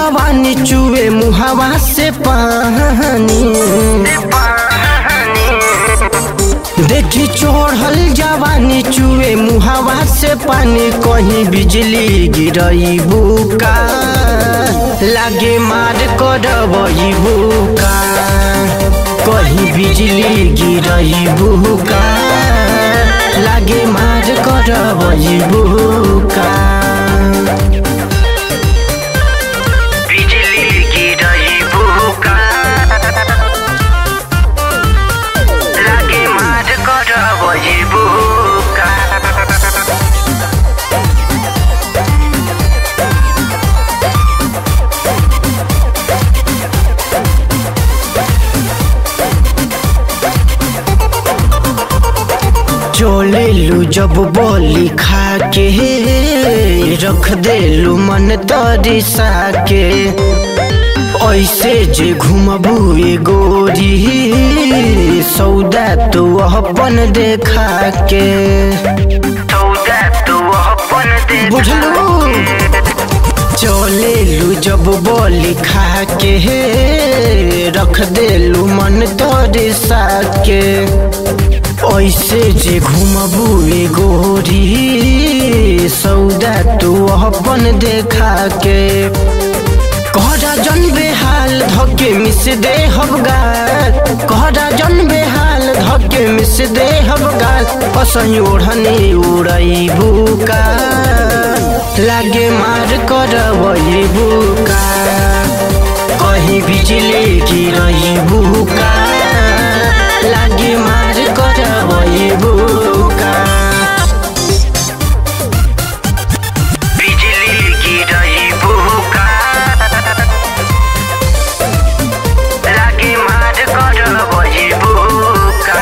जवानी चुए मुहावा से पानी देखी चढ़ल जवानी चुए मुहावा से पानी कहीं बिजली गिरई बुका लागे मार करबई बुका कहीं बिजली गिरई बुका लागे मार करबई बुका बिजली गिरई बुका लागे मार करबई बुका चले लू जब बोली खा के रख देलू मन तरिसा के ऐसे जे घुमबू ए गोरी सौदा तो अपन देखा के सौदा तो अपन दे बुझलू चले लू जब बोली खा के रख देलू मन तरिसा के ऐसे जे घुमबू ए गोरी सौदा तू अपन देखा के कहरा जन बेहाल धके मिस दे हबगाल कहरा जन बेहाल धके मिस दे हबगाल असही ओढ़नी उड़ई बुका लागे मार करवई बुका कहीं बिजली गिरई बुका लागे मार करवई बुका बिजली गिरई बुका लागे मार करबई बुका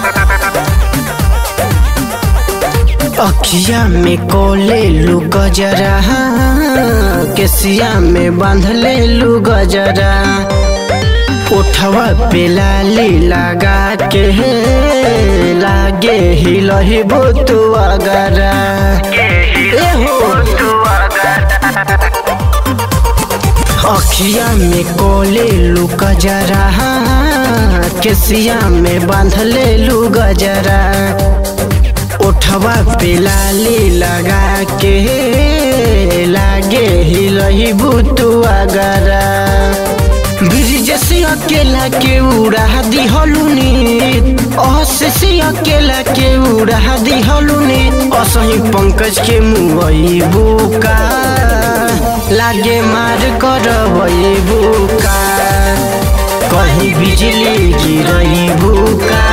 अखिया में कोले लू गजरा केसिया में बांध ले लू गजरा उठवा पे लाली लगा के लागे हिलही बुतु अगरा ए हो अखिया में कोले लू गजरा केसिया में बांध ले लू गजरा उठवा पे लाली लगा के लागे हिलही बुतु अगरा ब्रिज से अकेला के उड़ा दिहलुनी अस से अकेला के उड़ा दिहलुनी असही पंकज के मुई बुका लागे मार करबई बुका कहीं बिजली गिरई बुका